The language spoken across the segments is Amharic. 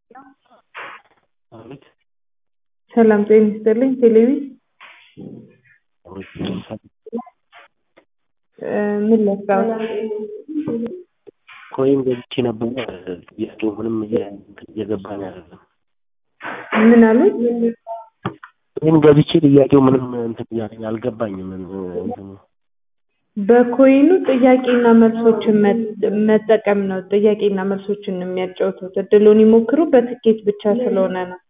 አቤት ሰላም ጤና ይስጥልኝ። ቴሌቪ ምን ለስራው? ኮይን ገብቼ ነበረ ጥያቄው ምንም እየገባኝ አይደለም። ምን አሉ? ኮይን ገብቼ ጥያቄው ምንም እንትን እያለኝ አልገባኝም። እንትኑ በኮይኑ ጥያቄና መልሶችን መ- መጠቀም ነው። ጥያቄና መልሶችን ነው የሚያጫውቱት። እድሉን ይሞክሩ። በትኬት ብቻ ስለሆነ ነው።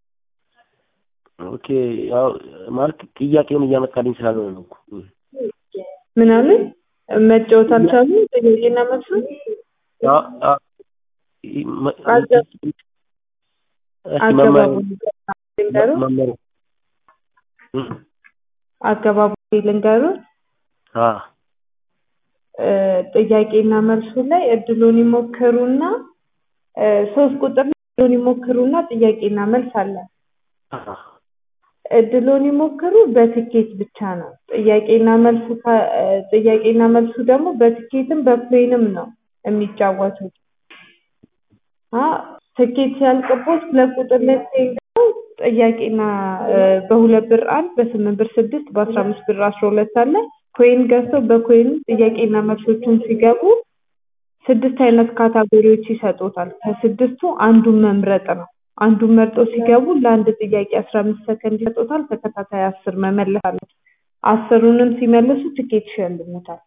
ኦኬ ያው ማለት ጥያቄውን እያመጣልኝ ስላልሆነ ነው እኮ። ምን አሉ? መጫወት አልቻሉም። ጥያቄና መልሱን አ- አ- መ- አገ- እስኪ አገባቡ መመሪያ- ልንገሩ መመሪያ እም፣ አገባቡ ልንገሩ አ እ፣ ጥያቄና መልሱ ላይ እድሉን ይሞክሩና እ፣ ሶስት ቁጥር ላይ እድሉን ይሞክሩና ጥያቄና መልስ አለ። አ እድሉን ይሞክሩ በትኬት ብቻ ነው። ጥያቄና መልሱ ካ- እ፣ ጥያቄና መልሱ ደግሞ በትኬትም በፕሌንም ነው የሚጫወቱት። አ ትኬት ሲያልቅቦት ሁለት ቁጥር ላይ ሲሄዱ ጥያቄና እ፣ በሁለት ብር አንድ በስምንት ብር ስድስት በአስራ አምስት ብር አስራ ሁለት አለ። ኮይን ገዝተው በኮይን ጥያቄና መልሶቹን ሲገቡ ስድስት አይነት ካታጎሪዎች ይሰጡታል። ከስድስቱ አንዱን መምረጥ ነው። አንዱን መርጦ ሲገቡ ለአንድ ጥያቄ አስራ አምስት ሰከንድ ይሰጡታል። ተከታታይ አስር መመለስ አለ። አስሩንም ሲመልሱ ትኬት ይሸልሙታል።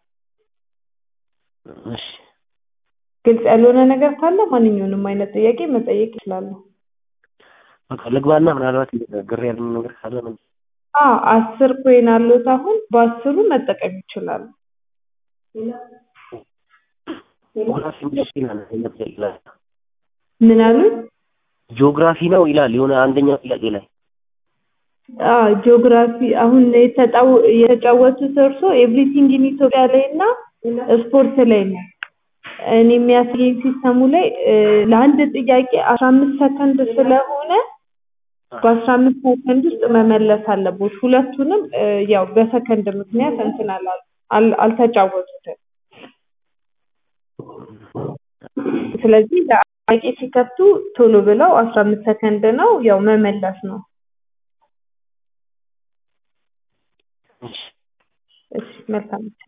እሺ ግልጽ ያልሆነ ነገር ካለ ማንኛውንም አይነት ጥያቄ መጠየቅ ይችላሉ። በቃ ልግባና ምናልባት ግር ያለኝ ነገር ካለ ምን አ አስር ኮይን አሉት። አሁን በአስሩ መጠቀም ይችላሉ። ጂኦግራፊ እንግሊዝ ይላል አንደኛ ጥያቄ ላይ ምን አሉ? ጂኦግራፊ ነው ይላል የሆነ አንደኛው ጥያቄ ላይ አ ጂኦግራፊ አሁን የተጫወ- የተጫወቱት እርሶ ኤቭሪቲንግ ኢን ኢትዮጵያ ላይ እና ስፖርት ላይ ነው። እኔ የሚያሳየኝ ሲስተሙ ላይ እ፣ ለአንድ ጥያቄ አስራ አምስት ሰከንድ ስለሆነ በአስራ አምስት ሰከንድ ውስጥ መመለስ አለቦት። ሁለቱንም እ፣ ያው በሰከንድ ምክንያት እንትን አላሉ አል- አልተጫወቱትም። ስለዚህ ለጥያቄ ሲከፍቱ ቶሎ ብለው አስራ አምስት ሰከንድ ነው ያው መመለስ ነው። እሺ እሺ መልካም